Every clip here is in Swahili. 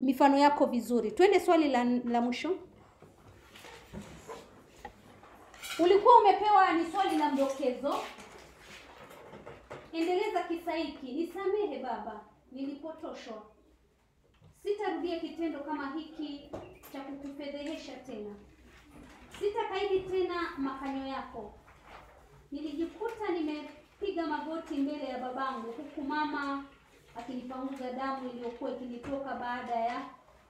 mifano yako vizuri. Twende swali la, la mwisho. Ulikuwa umepewa ni swali la mdokezo. Endeleza kisa hiki. Nisamehe baba, nilipotoshwa. Sitarudia kitendo kama hiki cha kukufedhehesha tena. Sitakaidi tena makanyo yako. Nilijikuta nimepiga magoti mbele ya babangu huku mama akinipanguza damu iliyokuwa ikinitoka baada ya.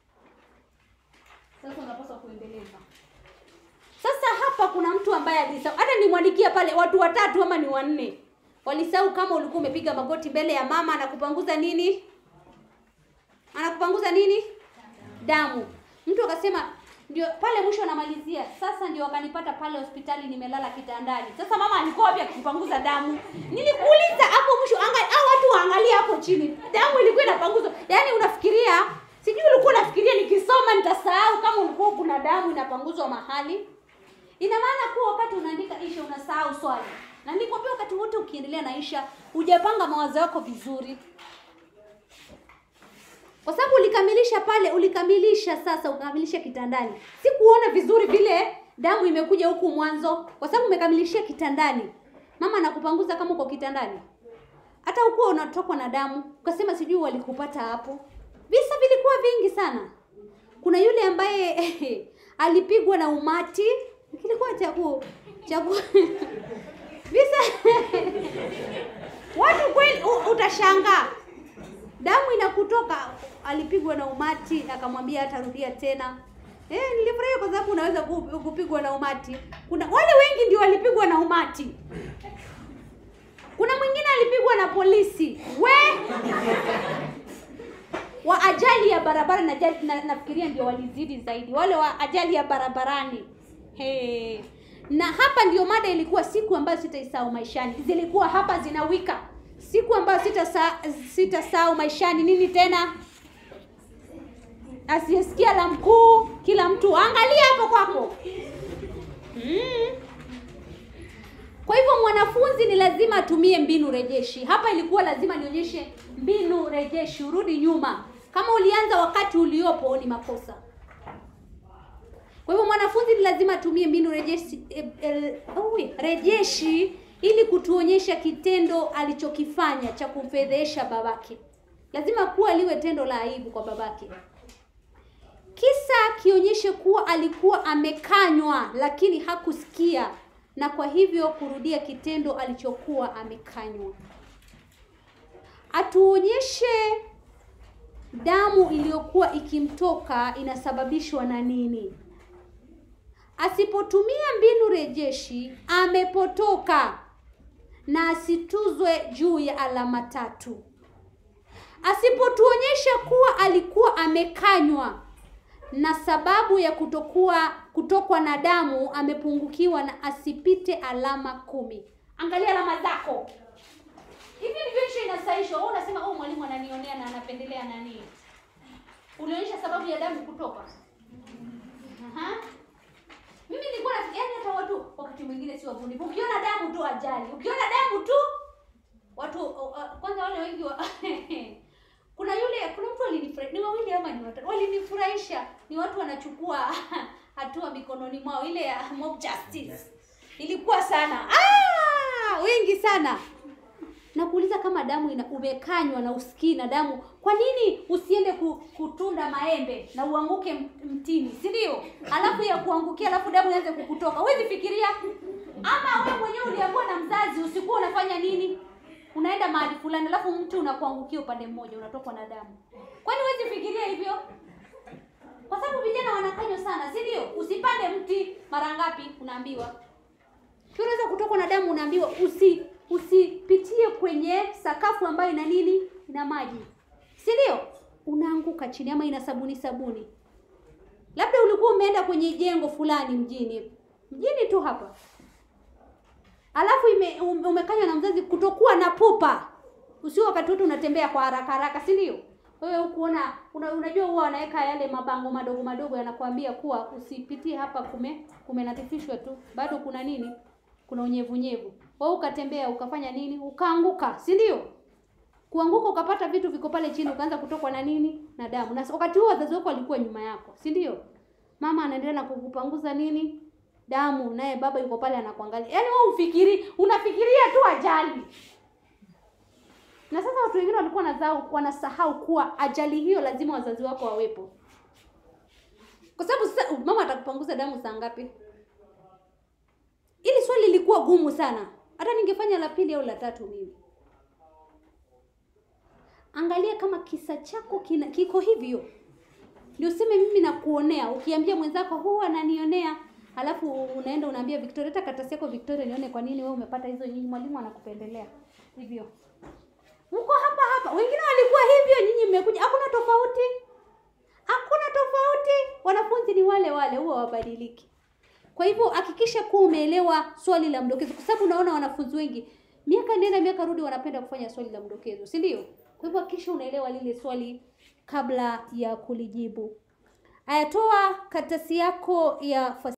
Sasa unapaswa kuendeleza. Sasa hapa kuna mtu ambaye alisahau, hata nimwandikia pale watu watatu ama ni wanne walisahau kama ulikuwa umepiga magoti mbele ya mama, anakupanguza nini? Anakupanguza nini? Damu. Mtu akasema ndio pale mwisho anamalizia, sasa ndio wakanipata pale hospitali nimelala kitandani. Sasa mama alikuwa wapi akipanguza damu? Nilikuuliza hapo mwisho, angalia hao watu waangalia hapo chini, damu ilikuwa inapanguzwa. Yaani unafikiria, sijui ulikuwa unafikiria nikisoma nitasahau kama ulikuwa kuna damu inapanguzwa mahali? Ina maana kuwa wakati unaandika insha unasahau swali, na nilikwambia wakati wote ukiendelea na insha hujapanga mawazo yako vizuri, kwa sababu ulikamilisha pale, ulikamilisha sasa, ukamilisha kitandani. Sikuona vizuri vile damu imekuja huku mwanzo, kwa sababu umekamilishia kitandani. Mama anakupanguza kama uko kitandani, hata ukuwa unatokwa na damu, ukasema sijui walikupata hapo. Visa vilikuwa vingi sana. Kuna yule ambaye alipigwa na umati, kilikuwa cha ku cha ku visa watu kweli, u- utashangaa damu inakutoka. Alipigwa na umati, akamwambia hatarudia tena. Eh, nilifurahia kwa sababu unaweza ku- kupigwa na umati. Kuna wale wengi ndio walipigwa na umati. Kuna mwingine alipigwa na polisi. We wa ajali ya barabara na, ajali- na nafikiria ndio walizidi zaidi wale wa ajali ya barabarani hey. na hapa ndio mada ilikuwa siku ambayo sitaisahau maishani zilikuwa hapa zinawika siku ambayo sitasahau sita maishani nini tena asiyesikia la mkuu kila mtu angalia hapo kwako mm. Kwa hivyo mwanafunzi ni lazima atumie mbinu rejeshi. Hapa ilikuwa lazima nionyeshe mbinu rejeshi, urudi nyuma. Kama ulianza wakati uliopo ni makosa. Kwa hivyo mwanafunzi ni lazima atumie mbinu rejeshi, eh, eh, oh, rejeshi ili kutuonyesha kitendo alichokifanya cha kumfedhesha babake. Lazima kuwa liwe tendo la aibu kwa babake. Kisa kionyeshe kuwa alikuwa amekanywa lakini hakusikia na kwa hivyo kurudia kitendo alichokuwa amekanywa. Atuonyeshe damu iliyokuwa ikimtoka inasababishwa na nini? Asipotumia mbinu rejeshi amepotoka na asituzwe juu ya alama tatu. Asipotuonyesha kuwa alikuwa amekanywa na sababu ya kutokuwa kutokwa na damu amepungukiwa na asipite alama kumi. Angalia alama zako. Hivi ndivyo insha inasaishwa. Wewe unasema oh, mwalimu ananionea na anapendelea nani? Ulionyesha sababu ya damu kutoka. Aha. Mimi nilikuwa nafikiria yani hata watu wakati mwingine si wavunifu. Ukiona damu tu ajali. Ukiona damu tu watu uh, uh, kwanza wale wengi wa kuna yule kuna mtu alinifurahisha ni wawili ama ni watatu walinifurahisha ni watu wanachukua hatua mikononi mwao ile ya mob justice ilikuwa sana ah, wengi sana na kuuliza kama damu ina umekanywa na usikii na damu kwa nini usiende ku, kutunda maembe na uanguke m- mtini si ndio alafu ya kuangukia alafu damu ianze kukutoka huwezi fikiria ama wewe mwenyewe uliambiwa na mzazi usikuwa unafanya nini unaenda mahali fulani alafu mtu unakuangukia upande mmoja unatokwa na damu kwani huwezi fikiria hivyo kwa sababu vijana wanakanywa sana si ndio usipande mti mara ngapi unaambiwa Pia unaweza kutokwa na damu unaambiwa usi usipitie kwenye sakafu ambayo ina nini ina maji si ndio unaanguka chini ama ina sabuni sabuni labda ulikuwa umeenda kwenye jengo fulani mjini mjini tu hapa alafu ime, um- umekanywa na mzazi kutokuwa na pupa usio wakati wote unatembea kwa haraka haraka si ndio wewe hukuona una, unajua huwa wanaweka yale mabango madogo madogo yanakuambia kuwa usipitie hapa kume kumenatifishwa tu bado kuna nini kuna unyevunyevu wewe ukatembea ukafanya nini ukaanguka si ndio kuanguka ukapata vitu viko pale chini ukaanza kutokwa na nini na damu na wakati huo wazazi wako walikuwa nyuma yako si ndio mama anaendelea na kukupanguza nini damu naye baba yuko pale anakuangalia yaani wewe ufikiri unafikiria tu ajali na sasa watu wengine walikuwa wanazao wanasahau kuwa ajali hiyo lazima wazazi wako wawepo kwa sababu sasa mama atakupanguza damu saa ngapi ili swali lilikuwa gumu sana hata ningefanya la pili au la tatu mimi angalia kama kisa chako kina, kiko hivyo ndio useme mimi nakuonea ukiambia mwenzako huu ananionea halafu unaenda unaambia victoria hata karatasi yako victoria nione kwa nini wewe umepata hizo nyinyi mwalimu anakupendelea hivyo mko hapa hapa wengine walikuwa hivyo nyinyi mmekuja hakuna tofauti hakuna tofauti wanafunzi ni wale wale huwa wabadiliki kwa hivyo hakikisha kuwa umeelewa swali la mdokezo kwa sababu unaona wanafunzi wengi miaka nenda miaka rudi wanapenda kufanya swali la mdokezo si ndio kwa hivyo hakikisha unaelewa lile swali kabla ya kulijibu ayatoa karatasi yako ya